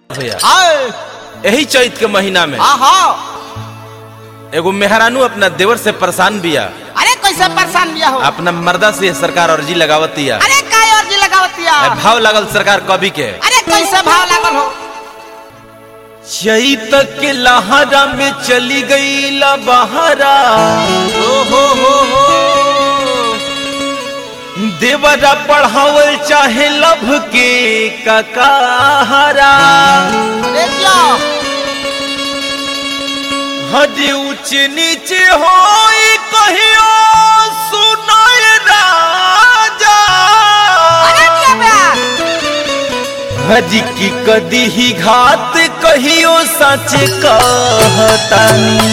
भैया आए यही चैत के महीना में आहा एगो मेहरानू अपना देवर से परेशान बिया अरे कैसे परेशान बिया हो अपना मर्दा से सरकार अर्जी लगावतिया अरे काय अर्जी लगावतिया ए, भाव लागल सरकार कभी के अरे कैसे भाव लागल हो चैत के लहरा में चली गई ला बहरा ओ हो हो हो देवरा पढ़ावल चाहे लभ के ककाहरा अरे जिया हजे ऊंच नीचे हो कहियो सुनाय राजा अरे जिया बे हजी की कदी ही घात कहियो सच कहतानी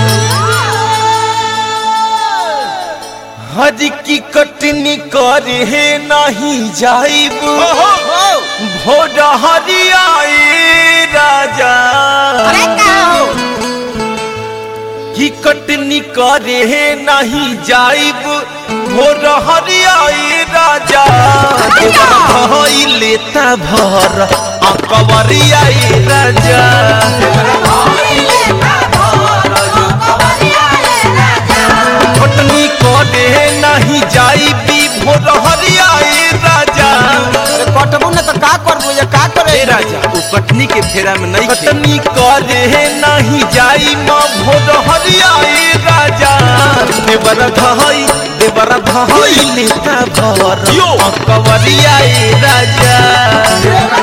हज की कटनी करे नहीं जाइब भोर हरियाए राजा अरे का हो की कटनी करे नहीं जाइब भोर हरियाए राजा भई लेता भर अकबरियाए राजा कटनी करे नहीं जाइबी भोर हरियाए राजा अरे कटबू ने तो का करबू ये का करे ए राजा उ कटनी के फेरा में नहीं कटनी करे नहीं जाई मां भोर हरियाए राजा देवर धहई देवर धहई लेता भर अकबरियाए राजा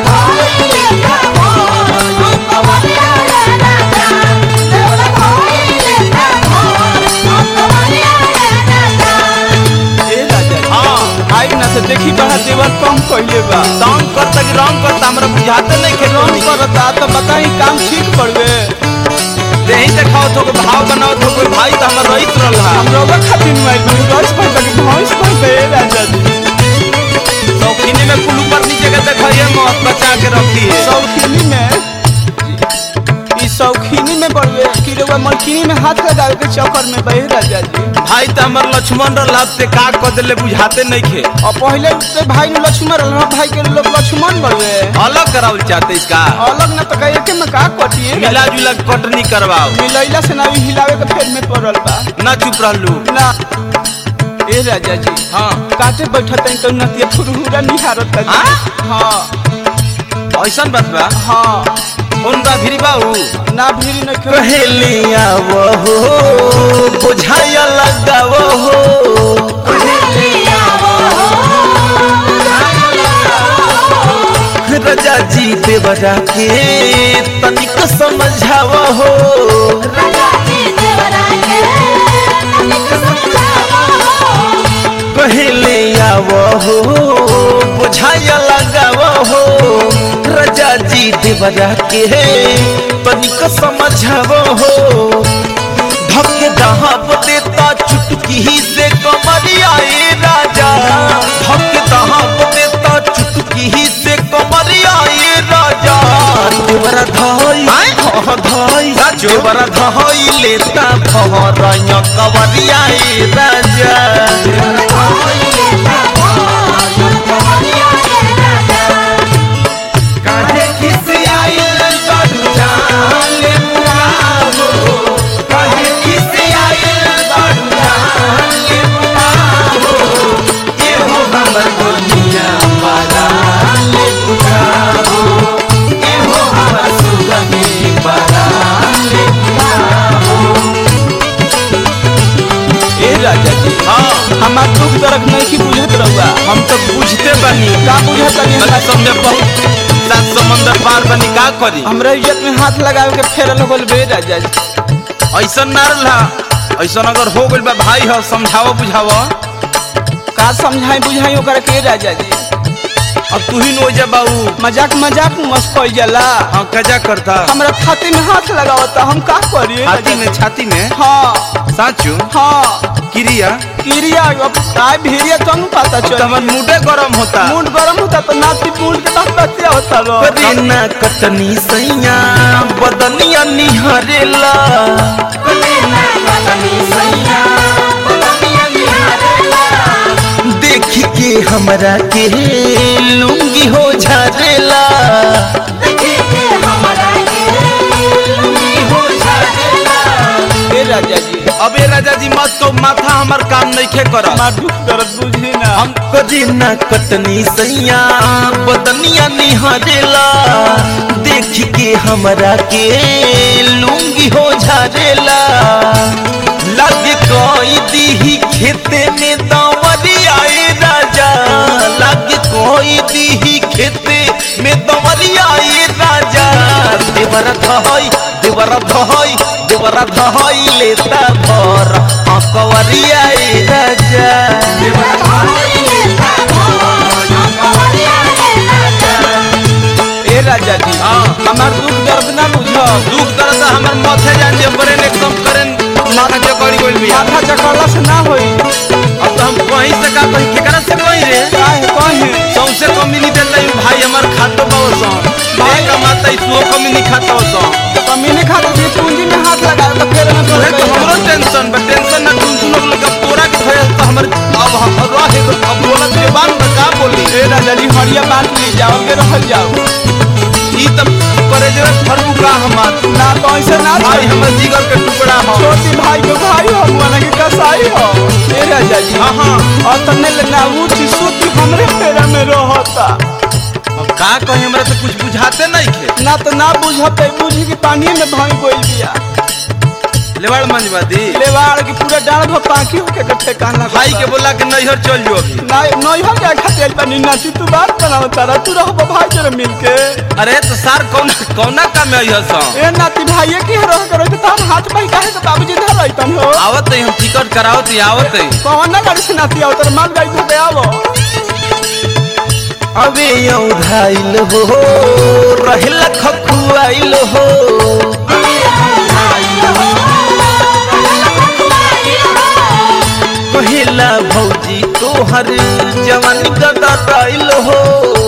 ए राजा हां आई ना से देखी बड़ा देवर कम कइले बा तंग करता कि रंग करता हमरा बुझाते नहीं खेत कम करता तो बताई काम ठीक पड़वे देही देखाओ तो भाव बनाओ तो कोई भाई तो हमर रहित रहल हम लोग खातिर मोबाइल में रस पर तक भॉइस पर बे राजा जी शौकीनी में कुल ऊपर नीचे के देखिए मौत बचा के रखी है शौकीनी में ई शौकीनी में बढ़वे कि रउआ मलकीनी में हाथ लगावे के चक्कर में बहे राजा जी भाई तो हमर लक्ष्मण रहल ते का क देले बुझाते नहीं खे और पहले से भाई ने लक्ष्मण रहल भाई के लोग लक्ष्मण बढ़वे अलग करावल चाहते इसका अलग ना तो कहे के में का कटिए मिला जुला के कटनी करवाओ मिलैला से ना भी हिलावे के फेर में पड़ल बा ना चुप रहलू ना ए राजा जी हाँ काटे बैठत हैं तो नतिया फुरहुरा निहारत है हाँ? हाँ ऐसन बात बा हाँ फोन बा फिरी बाऊ ना भीड़ न क्यों कहेलिया वो बुझाया लगावो हो रजा जी देवरा के तनिक समझावो हो कहले आवो हो बुझाया लगावो हो रजा जी देवरा के तनिक समझावो हो धके दहाब देता चुटकी ही से कमरिया ए राजा धके दहाब देता चुटकी ही से कमरिया ए राजा देवरा धाई हाँ धाई देवरा धाई लेता भरया कवरिया ए राजा काहे किसी आइल बड़ू जाले मुआवो काहे किसी आइल बड़ू जाले मुआवो ए हो हमर दुनिया पारा ले बुझावो ए हो हमर सुगमी पारा ले ए राजा जी हाँ हमार दुख दर्द नहीं की बुझत रहुआ हम तो बुझते बनी का बुझत नहीं मतलब समझे बहुत सात समंदर पार बनी का करी हमरा इज्जत में हाथ लगावे के फेरल होल बे राजा जी ऐसा ना रहा ऐसा अगर हो गइल बा भाई हो समझावो बुझावो का समझाई बुझाई ओकरा के राजा जी अब तू ही नो जा बाऊ मजाक मजाक में मस्त कइल जाला हाँ कजा करता हमरा छाती में हाथ लगावता हम का करिए छाती में छाती में हाँ साचू हाँ क्रिया किरिया अब काय भीरिया कम पता अब तो चल हमार मुडे गरम होता मूड गरम होता तो नाती मूड के तब बतिया होता रो करीना कटनी सैया बदनिया निहरेला करीना कटनी सैया देख के हमरा के लुंगी हो झरेला अबे राजा जी मत तो माथा हमार काम नहीं खे कर हमार दुख दर्द बुझी ना हम करी ना कटनी सैया बदनिया निहारेला देख के हमरा के लूंगी हो झारेला लग कोई दीही खेते में दवरिया ए राजा लग कोई दीही खेते में दवरिया ए राजा देवर धहई देवर धहई देवर धहई लेता भर अकवरिया ए राजा ए राजा जी हाँ। हमार दुख दर्द ना बुझो दुख दर्द हमर माथे जान जे ब्रेन एकदम करें माथा चकड़ी गइल बिया माथा चकड़ला से ना होई अब तो हम कहीं से का कहीं केकरा से कहीं रे काहे कहे सौसे कम्युनी देता हूँ भाई हमार खातो बाबा भाई कमाता तू कम्युनी खाता हो कमीने खाता जी पूंजी में हाथ लगाए तो फिर ना तोहे तो हमरो टेंशन बा टेंशन ना तुम सुनो लोग का तोरा के भय तो हमर अब हम रहे तो अब बोलत के बात में का बोली ए राजा जी हरिया बांट ली जाओ के रह जाओ ई तब करे जे फरू का हमार ना तो ऐसे ना भाई छोड़ी। हमर जिगर के टुकड़ा हो छोटी भाई के भाई हो मुआना के कसाई हो ए राजा जी हाँ हाँ और तने ले ना उठी सुती हमरे फेरा में रहता अब का कहे हमरा तो कुछ बुझाते नहीं खे ना तो ना बुझते बुझी कि पानी में भाई कोई बिया लेवाड़ मंजवादी लेवाड़ की पूरा डाल भो पाकी होके के ठेकाना भाई के बोला कि नैहर चल जो अभी ना नहीं हो जाए खाते पानी नाची तू बात बनाओ तारा तू रहो भाई जरा मिल के अरे तो सार कौन कौना काम है यह सब ए नाती भाई के रह करो तो तार हाथ भाई काहे तो बाबूजी धर रही तन हो आवत है हम टिकट करावत है आवत है कौन ना गाड़ी से नाती आओ तर माल गाड़ी धोते आवो अबे औधाइल हो रहल खखुआइल हो कहिला भौजी तोहर जवानी गदाइल हो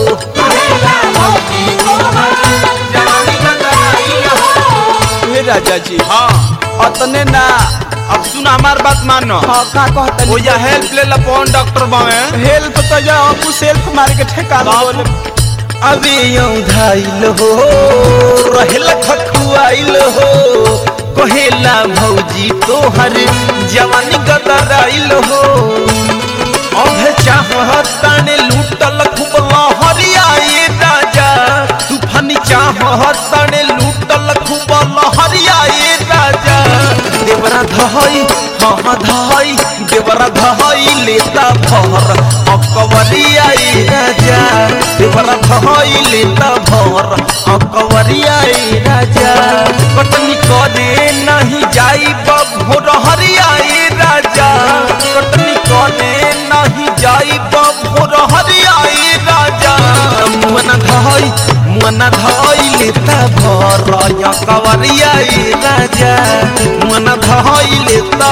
ए राजा जी हाँ अतने ना अब सुना हमार बात मानो हाँ का कहता वो या हेल्प ले ला कौन डॉक्टर बावे हेल्प तो जा अपू सेल्फ मार के ठेकाना बोले अबे औधाइल हो रहल खखुआइल हो कहेला भौजी तोहर जवानी गदराइल हो अब चाहताने लूटल खूब लहरिया ये राजा तूफानी चाहताने लूटल खूब लहरिया ये राजा देवरा धहई हाँ धहई देवरा धहई लेता भर अकवरिया ये राजा देवरा धहई लेता भर अकवरिया ये राजा कटनी करे नहीं जाई भोर हरिया ये राजा कटनी करे नहीं जाई भोर हरिया ये राजा मुअना धहई मुअना धहई लेता भर अकवरिया ये राजा मुअना धहई लेता